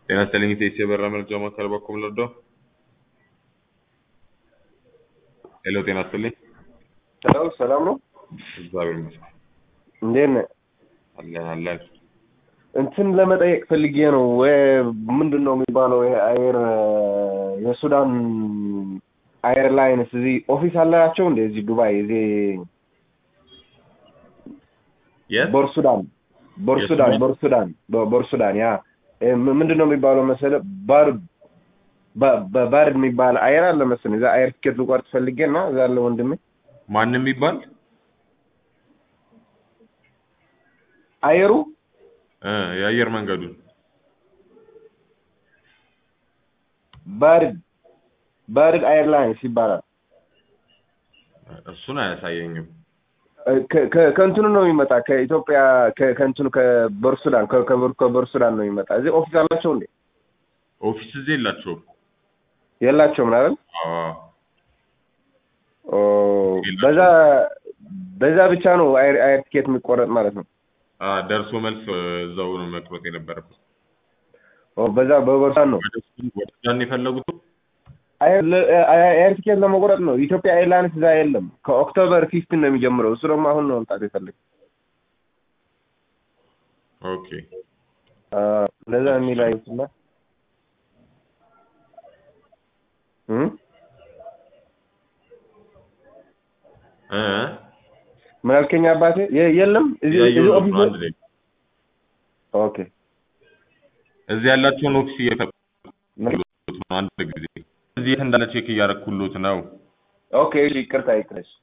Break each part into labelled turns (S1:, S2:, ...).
S1: ጤና ይስጥልኝ ኢቴስ የበራ መረጃ ማዕከል በኩል ልርዳው? ሄሎ ጤና ይስጥልኝ።
S2: ሄሎ ሰላም ነው?
S1: እግዚአብሔር ይመስገን
S2: እንዴት ነህ?
S1: አለን አለን።
S2: እንትን ለመጠየቅ ፈልጌ ነው። ምንድን ነው የሚባለው ይሄ አየር የሱዳን ኤርላይንስ እዚህ ኦፊስ አላቸው እንደ እዚህ ዱባይ እዚህ
S1: የት?
S2: ቦርሱዳን ቦርሱዳን
S1: የሱዳን?
S2: ቦርሱዳን ቦ- ቦርሱዳን ያ እ ም- ምንድን ነው የሚባለው መሰለህ ባር ባ- ባ- ባርድ የሚባል አየር አለ መሰለኝ እዛ አየር ትኬት ልቆርጥ ፈልጌ እና እዛ አለ ወንድሜ
S1: ማን የሚባል
S2: አየሩ
S1: እ የአየር መንገዱን
S2: ባርድ ባርድ ኤርላይንስ ይባላል።
S1: እሱን አያሳየኝም።
S2: እ ከ- ከ- ከእንትኑ ነው የሚመጣ ከኢትዮጵያ ከ- ከእንትኑ ከቦርሱዳን ከ- ከቦር- ከቦርሱዳን ነው የሚመጣ። እዚህ ኦፊስ አላቸው እንዴ?
S1: ኦፊስ እዚህ የላቸውም።
S2: የላቸውም አይደል?
S1: አዎ
S2: ኦ በዛ በዛ ብቻ ነው አየር አየር ቲኬት የሚቆረጥ ማለት ነው።
S1: አ ደርሶ መልስ እዛው ነው መቅረጥ የነበረበት።
S2: ኦ በዛ በቦርሳን ነው
S1: ወደ እሱ- ወደ ሱዳን የፈለጉት
S2: አየር ለ- አየር አየር ቲኬት ለመቁረጥ ነው። ኢትዮጵያ ኤርላይንስ እዛ የለም። ከኦክቶበር ፊፍቲን ነው የሚጀምረው። እሱ ደግሞ አሁን ነው መምጣት የፈለግ
S1: ኦኬ
S2: እንደዛ የሚል አይመስላ እ
S1: እ
S2: ምን አልከኝ አባቴ? የ- የለም እዚህ እዚህ
S1: ያየሁት
S2: ኦፊስ
S1: ነው አንድ ላይ
S2: ኦኬ
S1: እዚህ ያላቸውን ኦፊስ እየፈለጉት ነው አንድ ጊዜ እዚህ የት እንዳለ ቼክ እያደረኩሎት ነው።
S2: ኦኬ እሺ፣ ይቅርታ ይቅርታ። እሺ።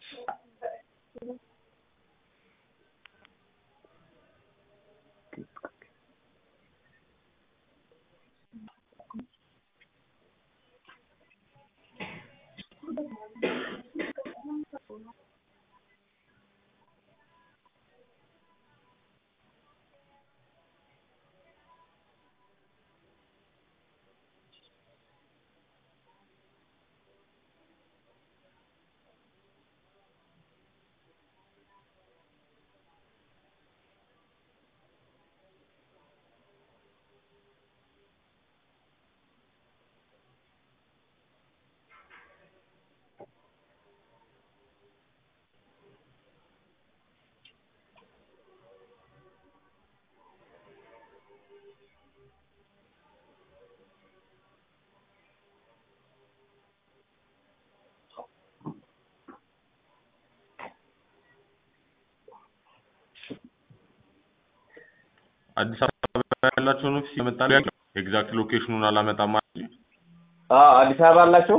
S1: አዲስ አበባ ያላቸውን ኦፊስ የመጣ ኤግዛክት ሎኬሽኑን አላመጣም ማለት ነው።
S2: አዎ አዲስ አበባ አላቸው።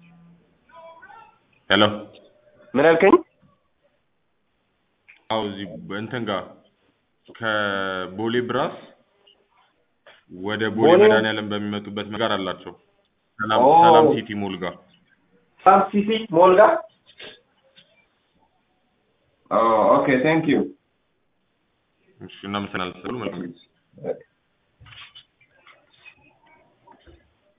S1: ሄሎ
S2: ምን አልከኝ?
S1: አዎ እዚህ እንትን ጋር ከቦሌ ብራስ ወደ ቦሌ
S2: ቦሌ?
S1: መድኃኒዓለም በሚመጡበት መንገድ አላቸው። ሰላም
S2: ኦ።
S1: ሰላም ሲቲ ሞል ጋር
S2: ሳም ሲቲ ሞል ጋር። ኦ ኦኬ ቴንክ ዩ
S1: እሺ እናመሰግናለን። መልካም ጊዜ